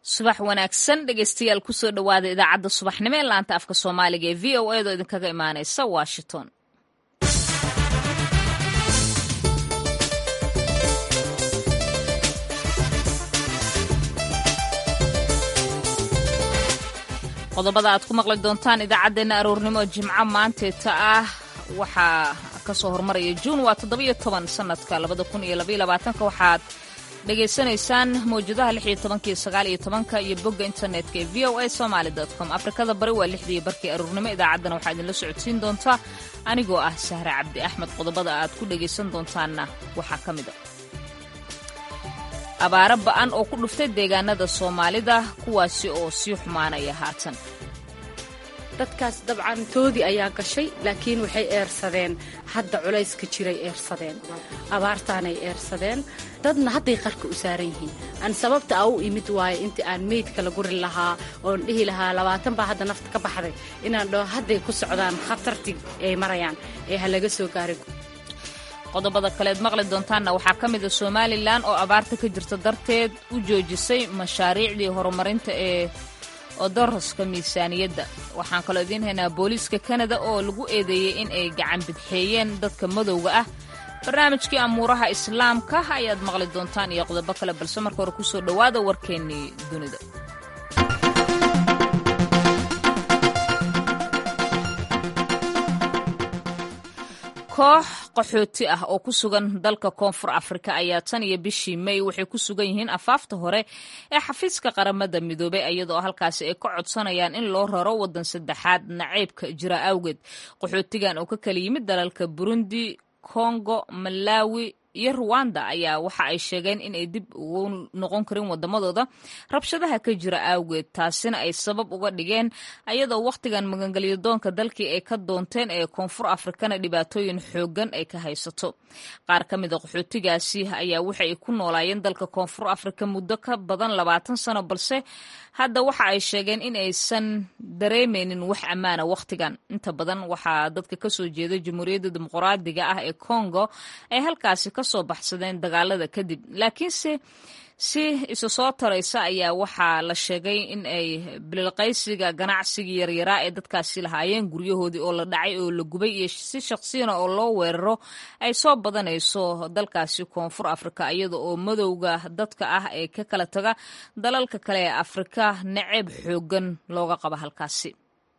subax wanaagsan dhegeystayaal kusoo dhowaada idaacadda subaxnimo ee laanta afka soomaaliga ee v o edo idinkaga imaaneysa washington qodobada aad ku maqli doontaan idaacaddeenna aroornimo jimco maanteeta ah waxaa kasoo hormaraya juun waa toddobiyo toban sanadka labada kun iyo labaiyo labaatanka waxaad dhegaysanaysaan mawjadaha lix iyo tobankiyo sagaal iyo tobanka iyo bogga internetka ee v o a somaali dot com afrikada bari waa lixdii barkii aroornimo idaacaddana waxaa idinla socodsiin doontaa anigoo ah sahre cabdi axmed qodobada aad ku dhegaysan doontaanna waxaa ka mid a abaaro ba'an oo ku dhuftay deegaanada soomaalida kuwaasi oo sii xumaanaya haatan dadkaas dabcan toodii ayaa gashay laakiin waxay eersadeen hadda culayska jiray eersadeen abaartaanay eersadeen dadna hadday qarka u saaran yihiin aan sababta a u imid waayo intii aan meydka la guri lahaa oon dhihi lahaa labaatan baa hadda nafta ka baxday inaan dhaho hadday ku socdaan khatartii ay marayaan ee ha laga soo gaaray qodobada kaleed maqli doontaanna waxaa ka mid a somalilan oo abaarta ka jirta darteed u joojisay mashaariicdii horumarinta ee odoroska miisaaniyadda waxaan kaloo idiin haynaa booliiska kanada oo lagu eedeeyey in ay gacan bidxeeyeen dadka madowga ah barnaamijkii amuuraha islaamka ayaad maqli doontaan iyo qodobo kale balse marka hore kusoo dhowaada warkeennii dunida koox qaxooti ah oo ku sugan dalka koonfur afrika ayaa tan iyo bishii may waxay ku sugan yihiin afaafta hore ee xafiiska qaramada midoobay iyadoo halkaasi ay ka codsanayaan in loo raro waddan saddexaad naceybka jira awgeed qaxootigan oo ka kala yimid dalalka burundi kongo malawi iyo ruwanda ayaa waxa ay sheegeen in ay dib ugu noqon karin wadamadooda rabshadaha ka jira awgeed taasina ay sabab uga dhigeen ayadoo wakhtigan magangelyo doonka dalkii ay ka doonteen ee koonfur afrikana dhibaatooyin xoogan ay ka haysato qaar ka mid a qaxootigaasi ayaa waxa ay ku noolaayeen dalka koonfur afrika muddo ka badan labaatan sano balse hadda waxa ay sheegeen in aysan dareemeynin wax ammaana wakhtigan inta badan waxaa dadka kasoo jeeda jamhuuriyadda dimuqraadiga ah ee congo ay halkaasi kasoo baxsadeen dagaalada kadib laakiinse si isu soo taraysa ayaa waxaa la sheegay in ay bililqaysiga ganacsigii yaryaraa ee dadkaasi lahaayeen guryahoodii oo la dhacay oo la gubay iyo si shaqsiyana oo loo weeraro ay soo badanayso dalkaasi koonfur afrika iyada oo madowga dadka ah ee ka kala taga dalalka kale ee afrika naceeb xoogan looga qaba halkaasi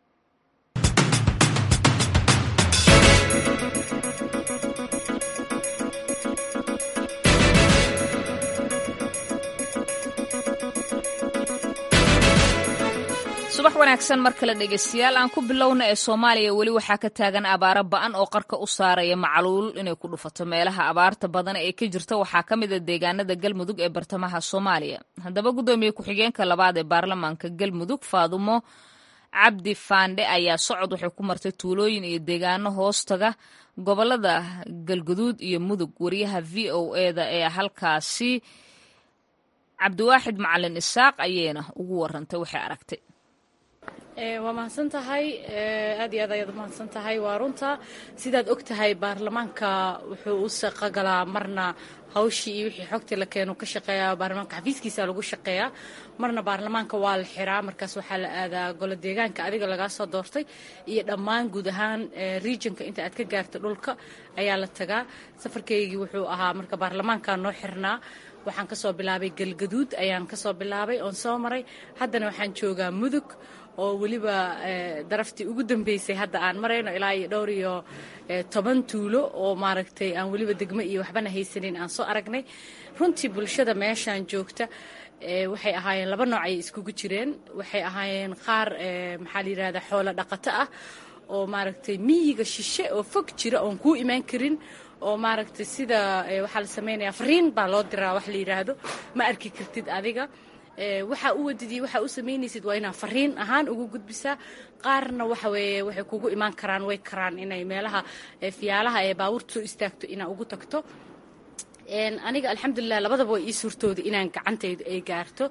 subax wanaagsan mar kale dhegeystayaal aan ku bilowna ee soomaaliya weli waxaa ka taagan abaaro ba'an oo qarka u saaraya macluul inay ku dhufato meelaha abaarta badan ee ka jirta waxaa ka mid a deegaanada galmudug ee bartamaha soomaaliya haddaba guddoomiye ku-xigeenka labaad ee baarlamaanka galmudug faadumo cabdi faandhe ayaa socod waxay ku martay tuulooyin iyo deegaano hoostaga gobolada galguduud iyo mudug wariyaha v o eda ee halkaasi cabdiwaaxid macalin isaaq ayayna ugu warantay waxay aragtay waa mahadsan tahay aad iyo aad ayaad umahadsan tahay waa runta sidaad og tahay baarlamaanka wuxuu u shaqogalaa marna hawshii iyo wixii xogtii la keenu ka shaqeeya baarlamaanka xafiiskiisa lagu shaqeeyaa marna baarlamaanka waa la xiraa markaas waxaa la aadaa golo deegaanka adiga lagaa soo doortay iyo dhammaan guud ahaan regionka inta aad ka gaarta dhulka ayaa la tagaa safarkaygii wuxuu ahaa marka baarlamaanka noo xirnaa waxaan kasoo bilaabay galgaduud ayaan kasoo bilaabay oon soo maray haddana waxaan joogaa mudug oo weliba daraftii ugu dambeysay hadda aan marayno ilaa iyo dhowr iyo toban tuulo oo maaragtay aan weliba degmo iyo waxbana haysanin aan soo aragnay runtii bulshada meeshaan joogta waxay ahaayeen laba nooc ayay iskugu jireen waxay ahaayeen qaar maxaa la yidhahdaa xoolo dhaqato ah oo maaragtay miyiga shishe oo fog jira oon kuu imaan karin oo maaragtay sida waxaa la samaynayaa fariin baa loo diraa wax la yidhaahdo ma arki kartid adiga waxaa u wadidii waxaa u samaynaysid waa inaa fariin ahaan ugu gudbisaa qaarna waxa weeye waxay kugu imaan karaan way karaan inay meelaha fiyaalaha ee baabuurta soo istaagto inaa ugu tagto aniga alxamdulilah labadaba way ii suurtooda inaan gacantaydu ay gaarto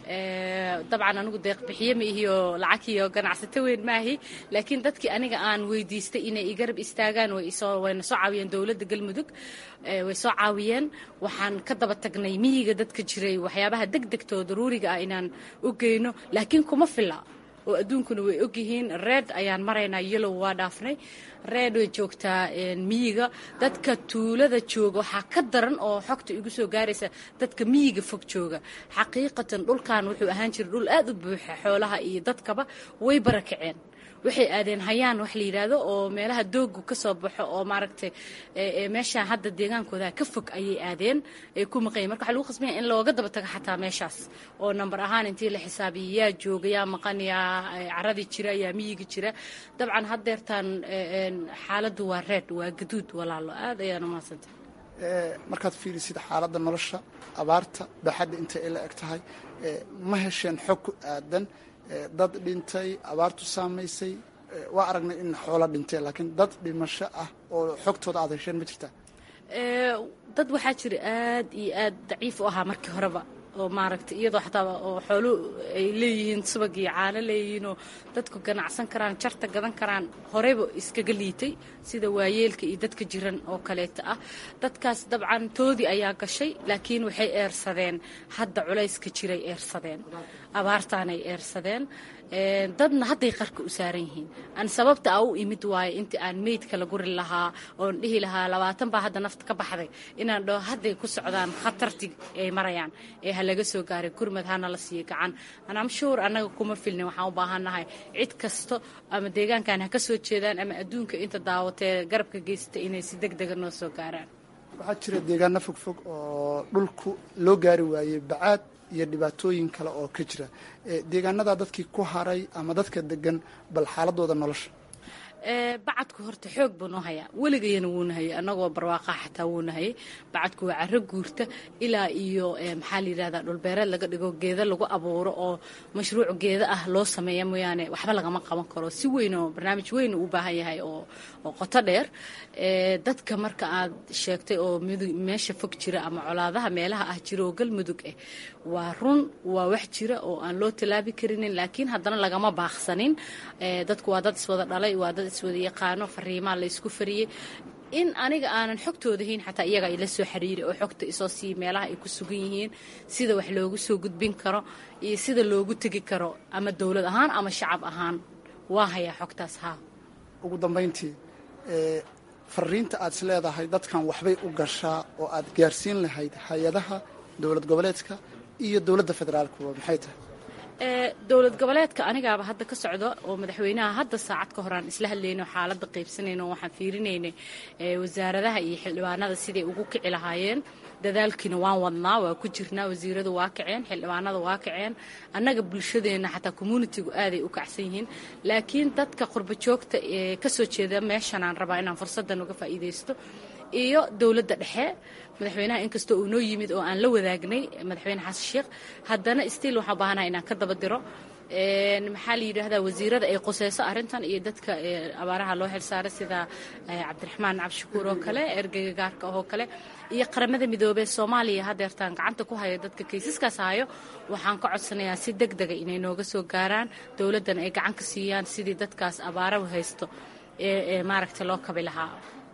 dabcan anigu deeq bixiye ma ihiyo lacag iyo ganacsato weyn maahi laakiin dadkii aniga aan weydiistay inay igarab istaagaan wayna soo caawiyeen dowladda galmudug way soo caawiyeen waxaan ka daba tagnay miyiga dadka jiray waxyaabaha degdegta oo daruuriga ah inaan u geyno laakiin kuma filla oo adduunkuna way ogyihiin reed ayaan maraynaa yellow waa dhaafnay reed way joogtaa miyiga dadka tuulada jooga waxaa ka daran oo xogta igu soo gaaraysa dadka miyiga fog jooga xaqiiqatan dhulkan wuxuu ahaan jiray dhul aad u buuxa xoolaha iyo dadkaba way barakaceen waxay aadeen hayaan wax la yidhaahdo oo meelaha doogu ka soo baxo oo maaragtay meeshaan hadda deegaankooda ka fog ayay aadeen ay ku maqanyiin marka waxa lagu khasbanya in looga daba tago xataa meeshaas oo namber ahaan intii la xisaabiyo yaa jooga yaa maqan yaa caradii jira yaa miyiga jira dabcan haddeertaan xaaladdu waa reed waa gaduud walaalo aad ayaan u mahadsantay markaad fiirisid xaaladda nolosha abaarta baaxadda intay ay la eg tahay ma hesheen xog ku aadan dad dhintay abaartu saamaysay waa aragnay in xoolo dhintee laakiin dad dhimasho ah oo xogtooda aad hesheen ma jirtaa dad waxaa jira aad iyo aad daciif u ahaa markii horeba oo maaragtay iyadoo xataa oo xoolu ay leeyihiin subag iyo caano leeyihiin oo dadku ganacsan karaan jarta gadan karaan horeyba iskaga liitay sida waayeelka iyo dadka jiran oo kaleeta ah dadkaas dabcan toodii ayaa gashay laakiin waxay eersadeen hadda culayska jiray eersadeen abaartaanay eersadeen dadna hadday qarka u saaran yihiin aan sababta a u imid waayo intii aan meydka la guri lahaa oon dhihi lahaa labaatan baa hadda nafta ka baxday inaan dhaho hadday ku socdaan khatartii ay marayaan ee ha laga soo gaaray gurmad hana la siiyo gacan anam shuur annaga kuma filnin waxaan u baahannahay cid kasto ama deegaankan ha ka soo jeedaan ama adduunka inta daawatee garabka geysta inay si deg dega noo soo gaaraan waxaa jira deegaano fogfog oo dhulku loo gaari waayey bacaad iyo dhibaatooyin kale oo ka jira deegaanadaa dadkii ku haray ama dadka degan bal xaaladooda nolosha bacadku horta xoog buu noo hayaa weligayana wuuna hayay annagoo barwaaqaa xataa wuuna hayay bacadku waa caro guurta ilaa iyo maxaa la yidhahdaa dhulbeereed laga dhigo geeda lagu abuuro oo mashruuc geeda ah loo sameeya mooyaane waxba lagama qaban karo si weyn oo barnaamij weyn u baahan yahay oo oo qoto dheer dadka marka aad sheegtay oo meesha fog jira ama colaadaha meelaha ah jira oo galmudug ah waa run waa wax jira oo aan loo tallaabi karinin laakiin haddana lagama baaqsanin dadku waa dad iswada dhalay waa dad iswada yaqaano fariimaa la ysku fariyey in aniga aanan xogtooda hayn xataa iyaga ila soo xiriiri oo xogta isoo sii meelaha ay ku sugan yihiin sida wax loogu soo gudbin karo iyo sida loogu tegi karo ama dowlad ahaan ama shacab ahaan waa hayaa xogtaas haa ugu dambayntii fariinta aad is leedahay dadkan waxbay u gashaa oo aad gaarsiin lahayd hay-adaha dowlad goboleedka iyo dowladda federaalkuba maxay tahay dowlad goboleedka anigaaba hadda ka socdo oo madaxweynaha hadda saacad ka horaan isla hadlayno xaaladda qaybsanayno waxaan fiirinaynay wasaaradaha iyo xildhibaanada siday ugu kici lahaayeen dadaalkiina waan wadnaa waa ku jirnaa wasiiradu waa kaceen xildhibaanada waa kaceen annaga bulshadeenna xataa communitigu aaday u kacsan yihiin laakiin dadka qurbo joogta ee ka soo jeeda meeshanaan rabaa inaan fursaddan uga faa'iidaysto iyo dowladda dhexe madaxweynaha inkastoo uu noo yimid oo aan la wadaagnay madaxweyne xasan sheekh haddana stiil waxaan baahanaha inaan ka daba diro maxaa la yidhaahdaa wasiirada ay quseyso arrintan iyo dadka abaaraha loo xilsaaray sida cabdiraxmaan cabdishakuur oo kale ergeyga gaarka oo kale iyo qaramada midoobee soomaaliya hadeertaan gacanta ku haya dadka kaysaskaas hayo waxaan ka codsanayaa si deg dega inay nooga soo gaaraan dowladdan ay gacan ka siiyaan sidii dadkaas abaarahu haysto ee maaragta loo kabi lahaa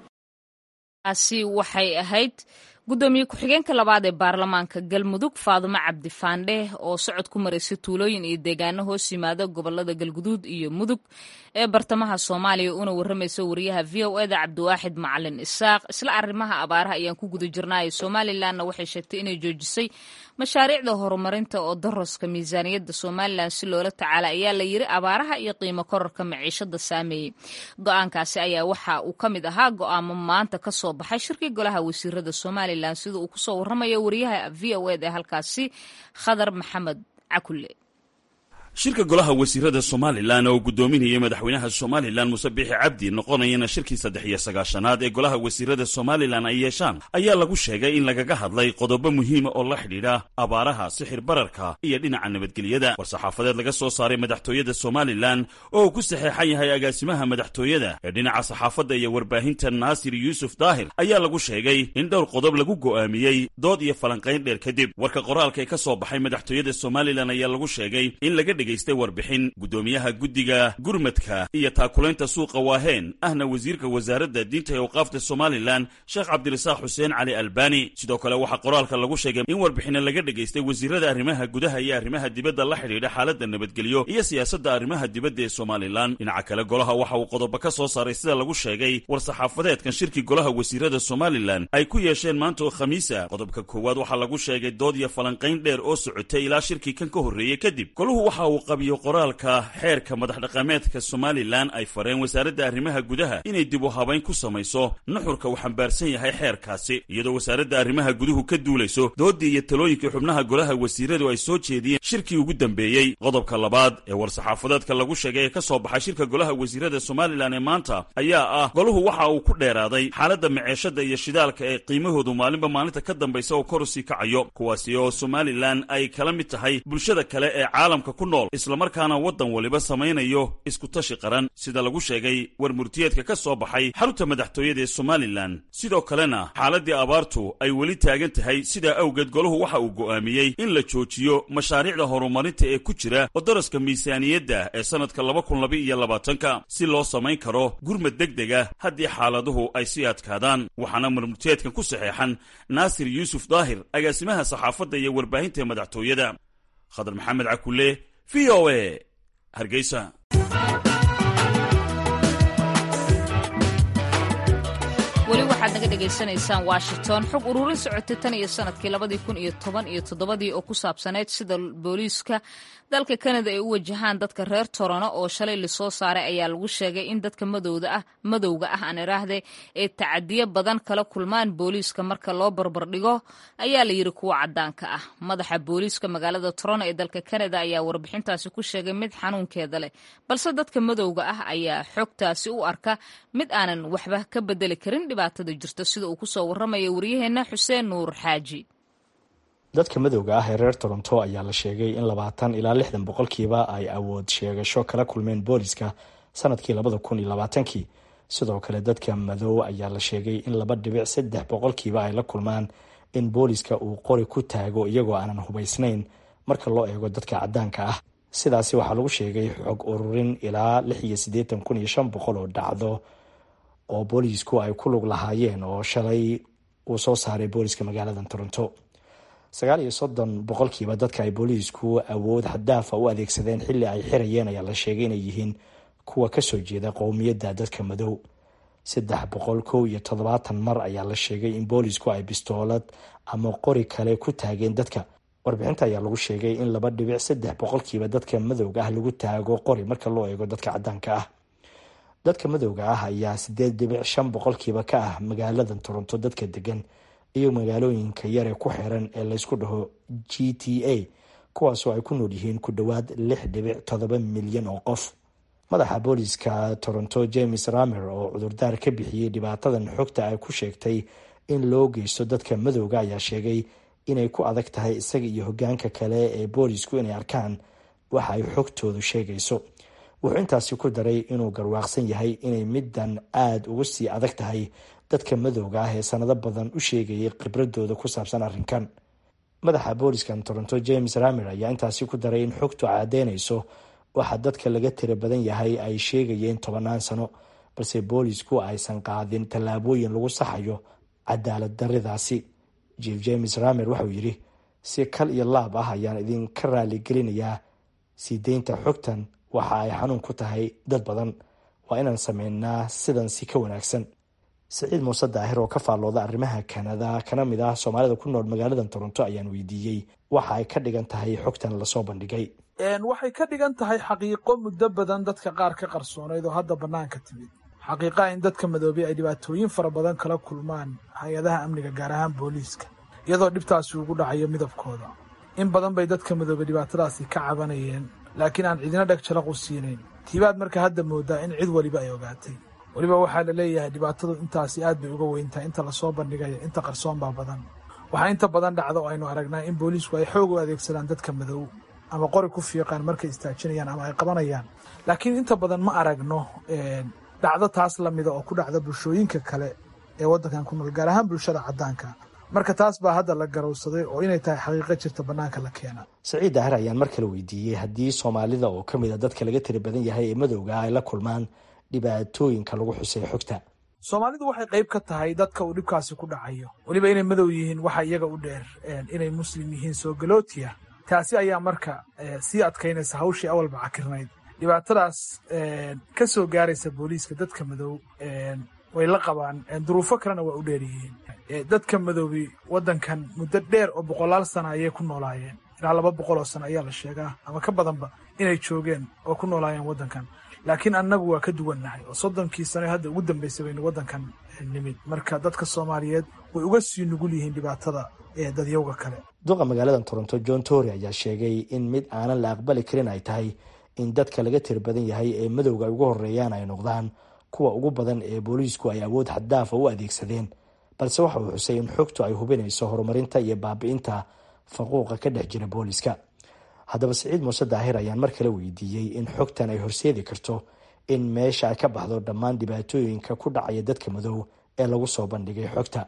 taasi waxay ahayd guddoomiye ku-xigeenka labaad ee baarlamaanka galmudug faadumo cabdi faandhe oo socod ku maraysa tuulooyin iyo deegaano hoos yimaada gobolada galguduud iyo mudug ee bartamaha soomaaliya una warramaysa wariyaha v o eda cabdiwaaxid macalin isaaq isla arrimaha abaaraha ayaan ku guda jirnaayo somalilanna waxay sheegtay inay joojisay mashaariicda horumarinta oo daroska miisaaniyadda somalilan si loola tacaala ayaa la yiri abaaraha iyo qiimo kororka maciishada saameeyey go-aankaasi ayaa waxa uu ka mid ahaa go-aamo maanta ka soo baxay shirkii golaha wasiirada somalilan sida uu kusoo warramayo wariyaha v o ed ee halkaasi khadar maxamed cakulle shirka golaha wasiirada somalilan oo guddoominayay madaxweynaha somalilan muse biixi cabdi noqonayana shirkii saddex iyo sagaashanaad ee golaha wasiirada somalilan ay yeeshaan ayaa lagu sheegay in lagaga hadlay qodobo muhiima oo la xidhiidha abaaraha sixir bararka iyo dhinaca nabadgelyada war-saxaafadeed laga soo saaray madaxtooyada somalilan oo uu ku saxeexan yahay agaasimaha madaxtooyada ee dhinaca saxaafadda iyo warbaahinta naasir yuusuf daahir ayaa lagu sheegay in dhowr qodob lagu go'aamiyey dood iyo falanqayn dheer kadib warka qoraalka ee ka soo baxay madaxtooyada somalilan ayaa lagu sheegay in laga dhegaystay warbixin guddoomiyaha guddiga gurmadka iyo taakulaynta suuqa waaheen ahna wasiirka wasaaradda diinta ee awqaafta somalilan sheekh cabdirasaaq xuseen cali albani sidoo kale waxaa qoraalka lagu sheegay in warbixina laga dhegaystay wasiirada arrimaha gudaha iyo arrimaha dibadda la xidhiidha xaaladda nabadgelyo iyo siyaasadda arrimaha dibadda ee somalilan dhinaca kale golaha waxa uu qodobo ka soo saaray sida lagu sheegay war-saxaafadeedkan shirkii golaha wasiirada somalilan ay ku yeesheen maanta oo khamiisa qodobka koowaad waxaa lagu sheegay dood iyo falanqayn dheer oo socotay ilaa shirkii kan ka horreeyey kadib golahu waxa uu qabiyo qoraalka xeerka madaxdhaqameedka somalilan ay fareen wasaaradda arrimaha gudaha inay dib u habayn ku samayso nuxurka uu xambaarsan yahay xeerkaasi iyadoo wasaaradda arrimaha guduhu ka duulayso doodii iyo talooyinkii xubnaha golaha wasiiradu ay soo jeediyeen shirkii ugu dambeeyey qodobka labaad ee war-saxaafadeedka lagu sheegay ee ka soo baxay shirka golaha wasiirada somalilan ee maanta ayaa ah golahu waxa uu ku dheeraaday xaaladda maceeshada iyo shidaalka ee qiimahoodu maalinba maalinta ka dambaysa oo kor usii kacayo kuwaasi oo somalilan ay kala mid tahay bulshada kale ee caalamka ku nool islamarkaana waddan waliba samaynayo iskutashi qaran sida lagu sheegay war murtiyeedka ka soo baxay xarunta madaxtooyada ee somalilan sidoo kalena xaaladdii abaartu ay weli taagan tahay sidaa awgeed golahu waxa uu go'aamiyey in la joojiyo mashaariicda horumarinta ee ku jira odaraska miisaaniyadda ee sannadka laba kun laba iyo labaatanka si loo samayn karo gurmad deg dega haddii xaaladuhu ay sii adkaadaan waxaana marmurtiyeedkan ku saxeexan naasir yuusuf daahir agaasimaha saxaafadda iyo warbaahinta ee madaxtooyada khadar maxamed cakule v o a hargeysa weli waxaad naga dhegaysanaysaan washington xog ururin socotay tan iyo sanadkii labadii kun iyo toban iyo toddobadii oo ku saabsaneyd sida booliiska dalka kanada ay u wajahaan dadka reer torono oo shalay lasoo saaray ayaa lagu sheegay in dadka madowda ah madowga ah aan iraahde ee tacadiyo badan kala kulmaan booliiska marka loo barbardhigo ayaa la yidhi kuwa cadaanka ah madaxa booliiska magaalada torono ee dalka kanada ayaa warbixintaasi ku sheegay mid xanuunkeeda leh balse dadka madowga ah ayaa xogtaasi u arka mid aanan waxba ka bedeli karin dhibaatada jirta sida uu kusoo warramaya waryaheena xuseen nuur xaaji dadka madowga ah ee reer toronto ayaa la sheegay in labaatan ilaa lixdan boqolkiiba ay awood sheegasho kala kulmeen booliska sanadkii labada kun iyo labaatankii sidoo kale dadka madow ayaa la sheegay in laba dhibic saddex boqolkiiba ay la kulmaan in booliska uu qori ku taago iyagoo aanan hubaysnayn marka loo eego dadka cadaanka ah sidaasi waxaa lagu sheegay xog ururin ilaa lix iyo siddeetan kun iyo shan boqol oo dhacdo oo boolisku ay ku lug lahaayeen oo shalay uu soo saaray booliska magaalada toronto sagaal iyo soddon boqolkiiba dadka ay booliisku awood xadaafa u adeegsadeen xilli ay xirayeen ayaa la sheegay inay yihiin kuwa kasoo jeeda qowmiyadda dadka madow saddex boqol kow iyo toddobaatan mar ayaa la sheegay in boolisku ay bistoolad ama qori kale ku taageen dadka warbixinta ayaa lagu sheegay in laba dhibic saddex boqolkiiba dadka madowga ah lagu taago qori marka loo eego dadka cadaanka ah dadka madowga ah ayaa sideed dhibic shan boqolkiiba ka ah magaalada toronto dadka degan iyo magaalooyinka yare ku xiran ee laysku dhaho g t a kuwaasoo ay ku nool yihiin ku dhowaad lix dhibic toddoba milyan oo qof madaxa booliska toronto james ramer oo cudurdaar ka bixiyey dhibaatadan xogta ay ku sheegtay in loo geysto dadka madowga ayaa sheegay inay ku adag tahay isaga iyo hogaanka kale ee boolisku inay arkaan waxa ay xogtoodu sheegayso wuxuu intaasi ku daray inuu garwaaqsan yahay inay middan aada uga sii adag tahay dadka madowga ah ee sanado badan u sheegayay khibradooda ku saabsan arrinkan madaxa booliskan toronto james ramer ayaa intaasi ku daray in xogtu caddeynayso waxa dadka laga tira badan yahay ay sheegayeen tobanaan sano balse boolisku aysan qaadin tallaabooyin lagu saxayo cadaalad daridaasi jief james ramer waxauu yidhi si kal iyo laab ah ayaan idinka raaligelinayaa sii deynta xogtan waxa ay xanuun ku tahay dad badan waa inaan sameynaa sidan si ka wanaagsan siciid muuse daahir oo ka faallooda arrimaha kanada kana mid ah soomaalida ku nool magaalada toronto ayaan weydiiyey waxa ay ka dhigan tahay xogtan lasoo bandhigay waxay ka dhigan tahay xaqiiqo muddo badan dadka qaar ka qarsoonayd oo hadda bannaanka timid xaqiiqaha in dadka madoobay ay dhibaatooyin fara badan kala kulmaan hay-adaha amniga gaar ahaan booliiska iyadoo dhibtaasi ugu dhacayo midabkooda in badan bay dadka madoobay dhibaatadaasi ka cabanayeen laakiin aan cidina dheg jalaqu siinayn tiibaad marka hadda moodaa in cid weliba ay ogaatay weliba waxaa la leeyahay dhibaatadu intaasi aad bay uga weyntahay inta lasoo bandhigaya inta qarsoon baa badan waxaa inta badan dhacda oo aynu aragnaa in booliisku ay xoog u adeegsadaan dadka madow ama qori ku fiiqaan markay istaajinayaan ama ay qabanayaan laakiin inta badan ma aragno dhacdo taas lamida oo ku dhacda bulshooyinka kale ee waddankan ku nool gaar ahaan bulshada caddaanka marka taas baa hadda la garowsaday oo inay tahay xaqiiqo jirta bannaanka la keena saciid daahir ayaan mar kale weydiiyey haddii soomaalida oo ka mid a dadka laga tiri badan yahay ee madowga ay la kulmaan dhibaatooyinka lagu xusay xogta soomaalidu waxay qayb ka tahay dadka uu dhibkaasi ku dhacayo weliba inay madow yihiin waxa iyaga u dheer inay muslim yihiin soo galootiya taasi ayaa marka sii adkaynaysa hawshii awalba cakirnayd dhibaatadaas ka soo gaaraysa booliiska dadka madow way la qabaan duruufo kalena waa u dheer yihiin dadka madoobi waddankan muddo dheer oo boqolaal sana ayay ku noolaayeen ilaa laba boqol oo sano ayaa la sheegaa ama ka badanba inay joogeen oo ku noolaayeen waddankan laakiin annagu waa ka duwannahay oo soddonkii sano hadda ugu dambaysay baynu waddankan nimid marka dadka soomaaliyeed way uga sii nugul yihiin dhibaatada ee dadyowga kale duqa magaalada toronto john tory ayaa sheegay in mid aanan la aqbali karin ay tahay in dadka laga tir badan yahay ee madowga ay ugu horeeyaan ay noqdaan kuwa ugu badan ee booliisku ay awood xaddaafa u adeegsadeen balse waxa uu xusay in xogtu ay hubinayso horumarinta iyo baabi'inta faquuqa ka dhex jira booliiska haddaba siciid muuse daahir ayaan mar kale weydiiyey in xogtan ay horseedi karto in meesha ay ka baxdo dhammaan dhibaatooyinka ku dhacaya dadka madow ee lagu soo bandhigay xogta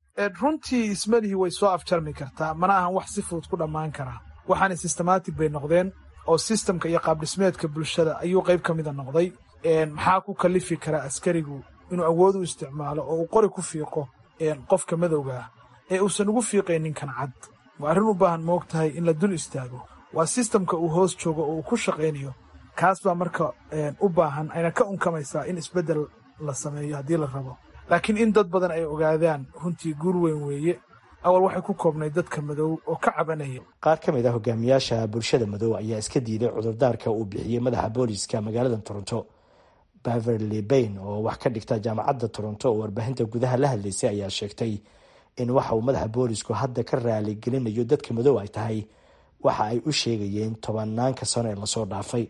runtii ismalihii way soo afjarmi kartaa mana ahan wax si fudud ku dhammaan karaa waxaana systematic bay noqdeen oo sistamka iyo qaabdhismeedka bulshada ayuu qayb ka mida noqday maxaa ku kalifi karaa askarigu inuu awood u isticmaalo oo uu qori ku fiiqo qofka madowga ah ee uusan ugu fiiqaynin kan cad waa arrin u baahan moog tahay in la dul istaago waa sistamka uu hoos joogo oo uu ku shaqaynayo kaas baa marka u baahan ayna ka unkamaysaa in isbeddel la sameeyo haddii la rabo laakiin in dad badan ay ogaadaan runtii guur weyn weeye awal waxay ku koobnayd dadka madow oo ka cabanaya qaar ka mid ah hogaamiyaasha bulshada madow ayaa iska diiday cudurdaarka uu bixiyey madaxa booliiska magaalada toronto baverly bayn oo wax ka dhigta jaamacadda toronto oo warbaahinta gudaha la hadlaysay ayaa sheegtay in waxa uu madaxa boolisku hadda ka raaligelinayo dadka madow ay tahay waxa ay u sheegayeen tobanaanka sano ee lasoo dhaafay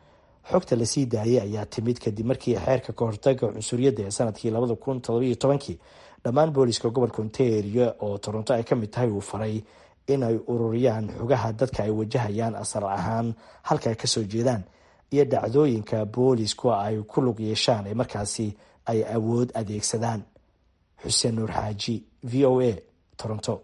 xogta lasii daayay ayaa timid kadib markii xeerka kahortaga cunsuriyadda ee sanadkii labada kun todobiyo tobankii dhammaan booliska gobolka ontario oo toronto ay ka mid tahay uu faray inay ururiyaan xogaha dadka ay wajahayaan asal ahaan halka ay kasoo jeedaan iyo dhacdooyinka boolisku ay ku lug yeeshaan ee markaasi ay awood adeegsadaan xuseen nuur xaaji v o a toronto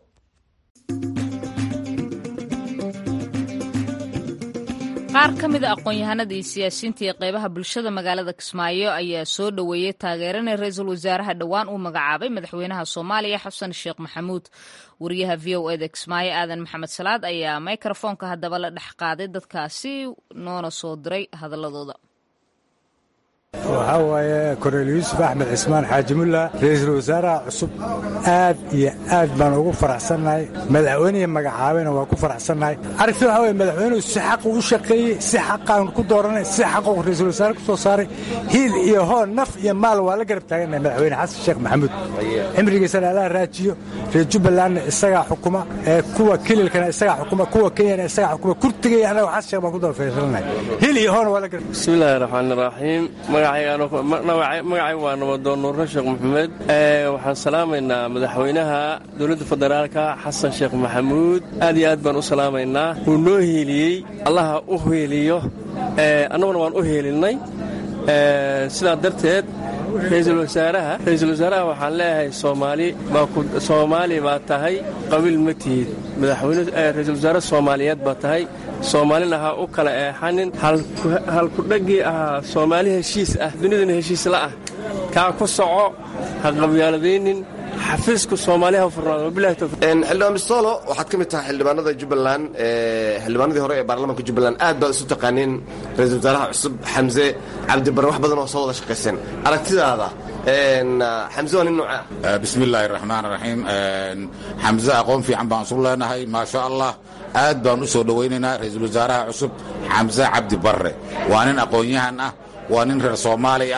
qaar ka mid a aqoon-yahanada iyo siyaasiyiinta iyo qeybaha bulshada magaalada kismaayo ayaa soo dhoweeyey taageerana ra-iisul wasaaraha dhowaan uu magacaabay madaxweynaha soomaaliya xasan sheekh maxamuud wariyaha v o eda kismaayo aadan maxamed salaad ayaa microfoonka haddaba la dhex qaaday dadkaasi noona soo diray hadaladooda waxaa waaye korneyl yuusuf axmed cismaan xaaji mulla ra-iisul wasaaraha cusub aad iyo aad baan ugu faraxsannahay madaxweynihii magacaabayna waa ku faraxsannahay aragti waxaa weye madaxweynuhu si xaqu u shaqeeyey si xaqaan ku dooranay si xaqu ra-iisul wasaare ku soo saaray hiil iyo hoon naf iyo maal waa la garab taagannahay madaxweyne xasan sheekh maxamuud cimrigiisana allaha raajiyo reer jubbalandna isagaa xukuma ee kuwa kililkana isagaa xukuma kuwa kenyana isagaa xukuma kurtigaya annaga xasan sheekh baan ku daba fiirsannahay hiil iyo hoon waa la garab bismillahi raxmaani raxiim magacay waa nabadoon nuurre sheekh maxamed waxaan salaamaynaa madaxweynaha dowladda federaalka xasan sheekh maxamuud aad iyo aad baan u salaamaynaa wuu noo heeliyey allaha u heeliyo annaguna waan u heelinnay sidaa darteed ra'iisul wasaaraha ra'iisul wasaaraha waxaan leeyahay soomaali soomaali baa tahay qabiil ma tihid madaxweyne ra'iisul wasaare soomaaliyeed baa tahay soomaalina ha u kala eexanin halkudhaggii ahaa soomaali heshiis ah dunidana heshiis la'ah kaa ku soco ha qabyaaladaynin xafiiska soomaaliha furnaado wabilahi tawfiiq xildhibaan bistolo waxaad ka mid tahay xildhibaanada jubbaland xildhibaanadii hore ee baarlamaanka jubbaland aad baad isu taqaaniin ra-iisul wasaaraha cusub xamse cabdibarre wax badan oo soo wada shaqayseen aragtidaada xamse waa nin nooca bismi illaahi raxmaan raxiim xamse aqoon fiican baan isu leenahay maasha allah aad baan u soo dhowaynaynaa ra-iisul wasaaraha cusub xamse cabdi barre waa nin aqoon-yahan ah waa nin reer soomaali ah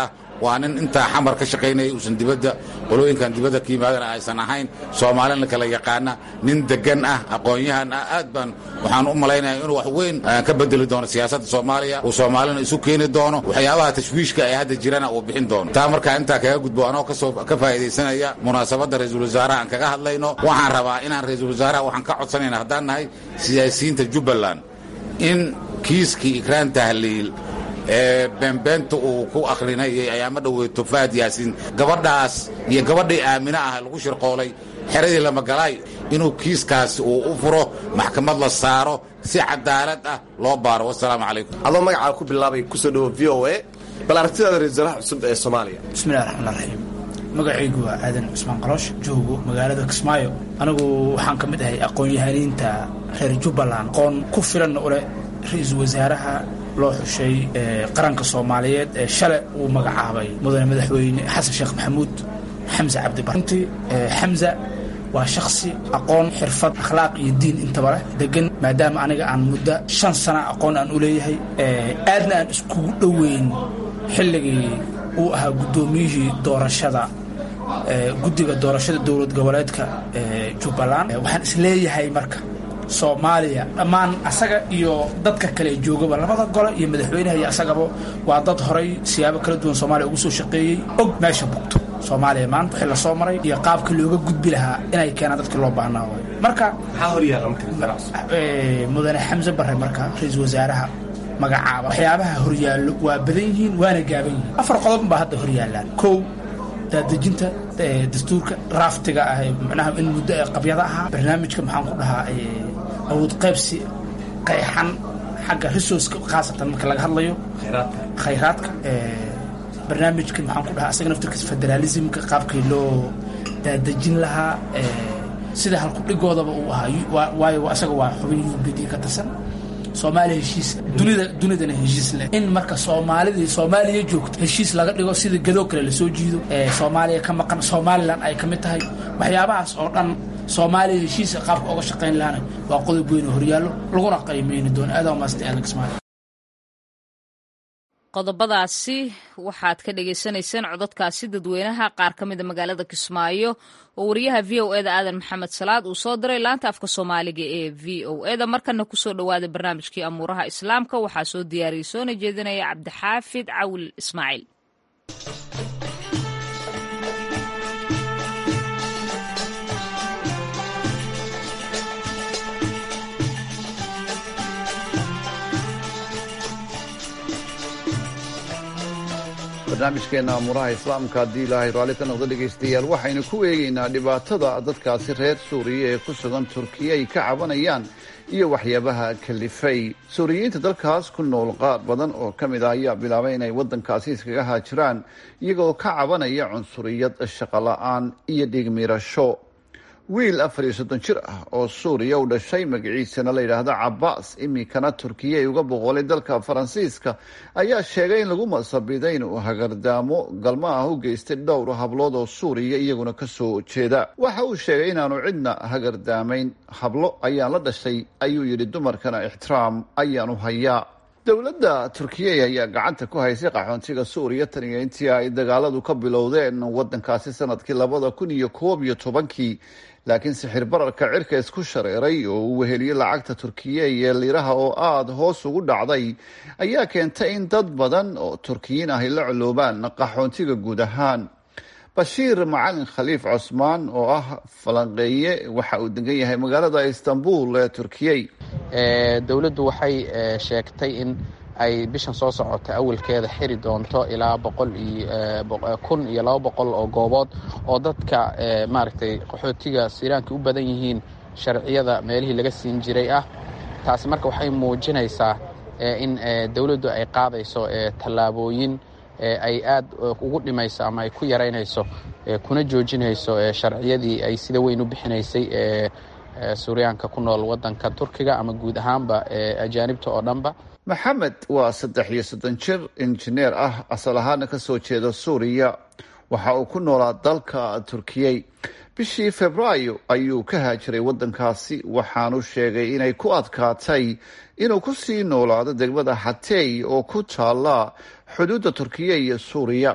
waa nin intaa xamar ka shaqaynayay uusan dibadda qolooyinkan dibadda ka yimaadana aysan ahayn soomaalina kala yaqaana nin degan ah aqoon-yahan ah aad baan waxaan u malaynaya inuu wax weyn ka bedeli doono siyaasadda soomaaliya uu soomaalina isu keeni doono waxyaabaha tashwiishka ee hadda jirana uu bixin doono taa markaa intaa kaga gudbo anoo kasoo ka faa'iidaysanaya munaasabadda ra-iisul wasaaraha aan kaga hadlayno waxaan rabaa inaan ra-iisul wasaaraha waxaan ka codsanayna haddaan nahay siyaasiyiinta jubbaland in kiiskii ikraan tahliil ee beenbeenta uu ku akhrinayay ayaama dhoweyto faad yaasiin gabadhaas iyo gabadhii aamine ah lagu shirqoolay xeradii lamagalaay inuu kiiskaas uu u furo maxkamad la saaro si cadaalad ah loo baaro wasalaamu calaykum adoo magacaa ku bilaabay kusoo dhawo v o a bal aragtidaada ra-isul wasaaraha cusub ee soomaaliya bismillahi raxmaan raxiim magacaygu waa aadan cusmaan qaloosh joogo magaalada kismaayo anigu waxaan ka mid ahay aqoon-yahaniinta reer jubbaland aqoon ku filanna u leh ra-iisul wasaaraha loo xushay qaranka soomaaliyeed ee shale uu magacaabay mudane madaxweyne xasan sheekh maxamuud xamse cabdibaruntii xamza waa shaksi aqoon xirfad akhlaaq iyo diin intaba leh degan maadaama aniga aan muddo shan sana aqoon aan u leeyahay aadna aan iskugu dhoweyn xilligii uu ahaa guddoomiyihii doorashada guddiga doorashada dowlad goboleedka jubbaland waxaan isleeyahay marka soomaaliya dhammaan asaga iyo dadka kale joogaba labada gole iyo madaxweynaha iyo asagaba waa dad horay siyaabo kala duwan soomaaliya ugu soo shaqeeyey og meesha bugto soomaaliya maanta wixii lasoo maray iyo qaabka looga gudbi lahaa inay keenaan dadkii loo baahnaa waay marka mudane xamse bare marka ra-iisul wasaaraha magacaaba waxyaabaha horyaallo waa badan yihiin waana gaaban yihiin afar qodob baa hadda horyaallaan kow daadejinta dastuurka raaftiga ah manaha in muddo ee qabyada ahaa barnaamijka maxaan ku dhahaa awood qaybsi qayxan xagga resourceka khaasatan marka laga hadlayo khayraadka barnaamijka maxaan ku dhahaa asaga naftirkiisa federaalismka qaabkii loo daadejin lahaa sida halkudhigoodaba uu ahaa waayo asaga waa xubin u b d ka tirsan soomaaliya heshiis dunida dunidana heshiis leh in marka soomaalidii soomaaliya joogto heshiis laga dhigo sida gadoo kale lasoo jiido ee soomaaliya ka maqan somalilan ay ka mid tahay waxyaabahaas oo dhan soomaaliya heshiisa qaabka oga shaqayn lahana waa qodob weyn oo horyaallo laguna qiimeyni doono aadaa maasta aadan kismaayo qodobadaasi waxaad ka dhagaysanayseen codadkaasi dadweynaha qaar ka mida magaalada kismaayo oo wariyaha v o eda aadan maxamed salaad uu soo diray laanta afka soomaaliga ee v o eda markana kusoo dhowaada barnaamijkii amuuraha islaamka waxaa soo diyaariyey soona jeedinaya cabdixaafid cawil ismaaciil barnaamijkeenna amuraha islaamka haddii ilaahay raalli ka noqdo dhegaystayaal waxaynu ku eegaynaa dhibaatada dadkaasi reer suuriya ee ku sugan turkiya ay ka cabanayaan iyo waxyaabaha kalifay suuriyiinta dalkaas ku nool qaar badan oo ka mid ah ayaa bilaabay inay waddankaasi iskaga haajiraan iyagoo ka cabanaya cunsuriyad shaqola-aan iyo dhigmirasho wiil afar iyo soddon jir ah oo suuriya u dhashay magaciisana la yidhaahdo cabaas iminkana turkiya ay uga boqolay dalka faransiiska ayaa sheegay in lagu masabiday inuu hagardaamo galmo ah u geystay dhowr hablood oo suuriya iyaguna kasoo jeeda waxa uu sheegay inaanu cidna hagardaamayn hablo ayaan la dhashay ayuu yidhi dumarkana ixtiraam ayaanu hayaa dowladda turkiya ayaa gacanta ku haysay qaxoontiga suuriya tan iyo intii ay dagaaladu ka bilowdeen waddankaasi sanadkii labada kun iyo koob iyo tobankii laakiin sixir bararka cirka isku shareeray oo uu weheliyey lacagta turkiya iyo liraha oo aada hoos ugu dhacday ayaa keentay in dad badan oo turkiyiin ah ay la coloobaan qaxoontiga guud ahaan bashiir macalin khaliif cosmaan oo ah falanqeeye waxa uu degan yahay magaalada istanbul ee turkiyey dowladdu waxay sheegtay in ay bishan soo socota awalkeeda xiri doonto ilaa boqol iyo kun iyo laba boqol oo goobood oo dadka maaragtay qaxootiga siiraanka u badan yihiin sharciyada meelihii laga siin jiray ah taasi marka waxay muujinaysaa in dowladdu ay qaadayso tallaabooyin ay aad ugu dhimayso ama ay ku yaraynayso kuna joojinayso sharciyadii ay sida weyn u bixinaysay suuriyaanka ku nool waddanka turkiga ama guud ahaanba ajaanibta oo dhanba maxamed waa saddex iyo soddon jir injineer ah asal ahaana kasoo jeeda suuriya waxa uu ku noolaa dalka turkiyey bishii februaayo ayuu ka haajiray waddankaasi waxaanu sheegay inay ku adkaatay inuu ku sii noolaado degmada xatey oo ku taala xuduudda turkiya iyo suuriya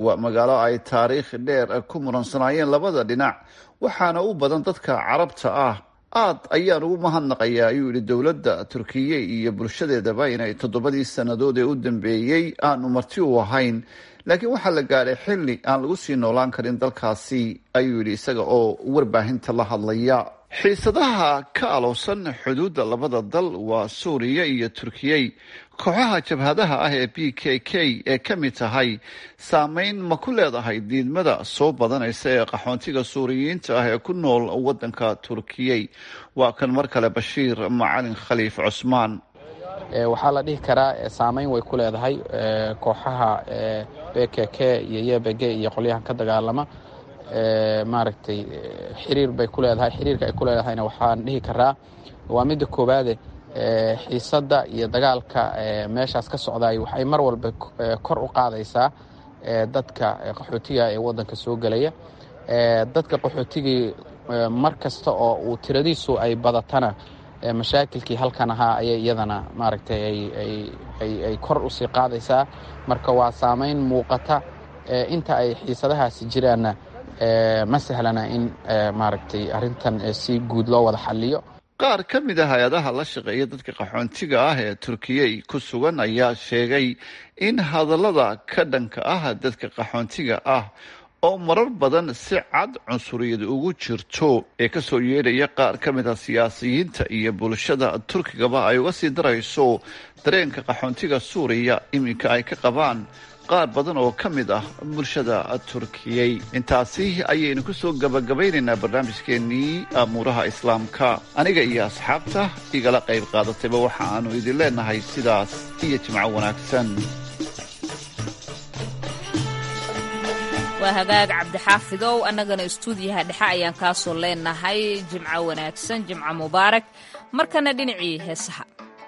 waa magaalo ay taariikh dheer ku muransanaayeen labada dhinac waxaana u badan dadka carabta ah aad ayaan ugu mahadnaqayaa ayuu yidhi dowladda turkiye iyo bulshadeedaba inay toddobadii sannadood ee u dambeeyey aanu marti u ahayn laakiin waxaa la gaadhay xilli aan lagu sii noolaan karin dalkaasi ayuu yidhi isaga oo warbaahinta la hadlaya xiisadaha ka alowsan xuduudda labada dal waa suuriya iyo turkiyey kooxaha jabhadaha ah ee b k k ee ka mid tahay saameyn ma ku leedahay diidmada soo badanaysa ee qaxoontiga suuriyiinta ah ee ku nool waddanka turkiyey waa kan mar kale bashiir macalin khaliif cusmaan waxaa la dhihi karaa saameyn way ku leedahay kooxaha b k k iyo yebg iyo qolyahan ka dagaalama maaragtay xiriir bay ku leedahay xiriirka ay ku leedahayna waxaan dhihi karaa waa midda koowaade xiisadda iyo dagaalka meeshaas ka socdaay waxay mar walba kor u qaadaysaa dadka qaxootiga ee waddanka soo gelaya dadka qaxootigii mar kasta oo uu tiradiisu ay badatana mashaakilkii halkan ahaa ayay iyadana maaragtay ay kor usii qaadaysaa marka waa saameyn muuqata inta ay xiisadahaasi jiraanna ma sahlana in maaragtay arrintan si guud loo wada xaliyo qaar ka mid a hay-adaha la shaqeeya dadka qaxoontiga ah ee turkiyey ku sugan ayaa sheegay in hadallada ka dhanka ah dadka qaxoontiga ah oo marar badan si cad cunsuriyad ugu jirto ee kasoo yeedhaya qaar ka mid a siyaasiyiinta iyo bulshada turkigaba ay uga sii darayso dareenka qaxoontiga suuriya iminka ay ka qabaan qaar badan oo ka mid ah bulshada turkiyey intaasi ayaynu ku soo gabagabaynaynaa barnaamijkeennii amuuraha islaamka aniga iyo asxaabta igala qayb qaadatayba waxa aanu idin leenahay sidaas iyo jimco wanaagsan waa hagaag cabdixaafidow annagana istuudiyaha dhexe ayaan kaasoo leenahay jimco wanaagsan jimco mubaarak markana dhinacii heesaha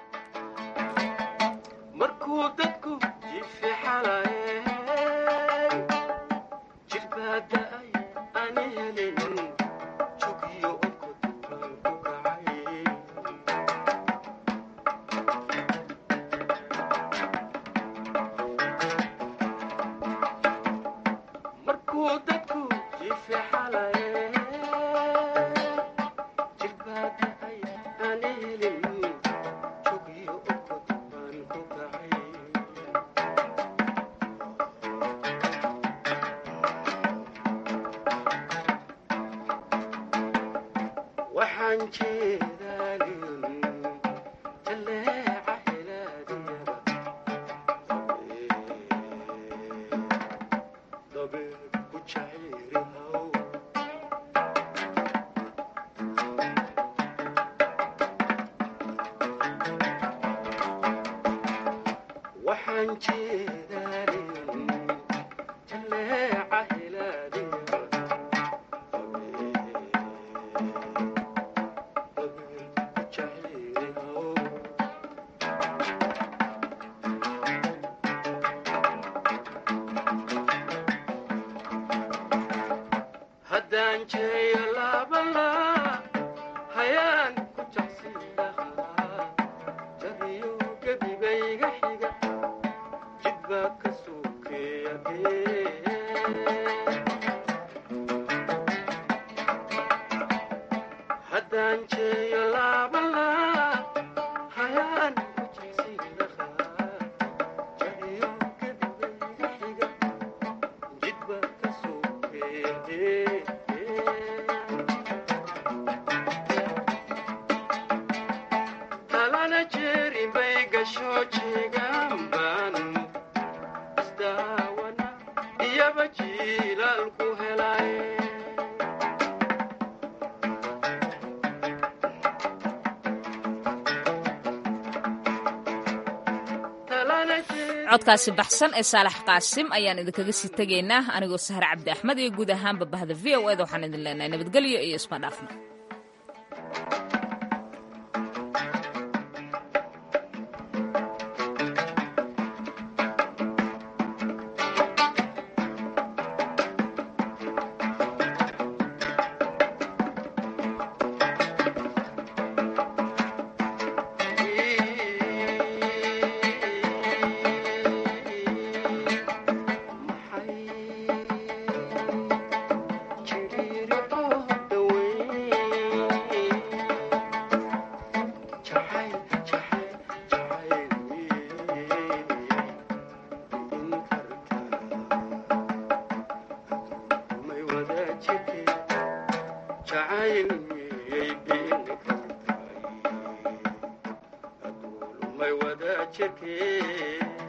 codkaasi baxsan ee saalax qaasim ayaan idinkaga sii tegaynaa anigoo sahre cabdi axmed iyo guud ahaanba bahda v o eda waxaan idin leenahay nabadgelyo iyo isma dhaafna maxay fikirkii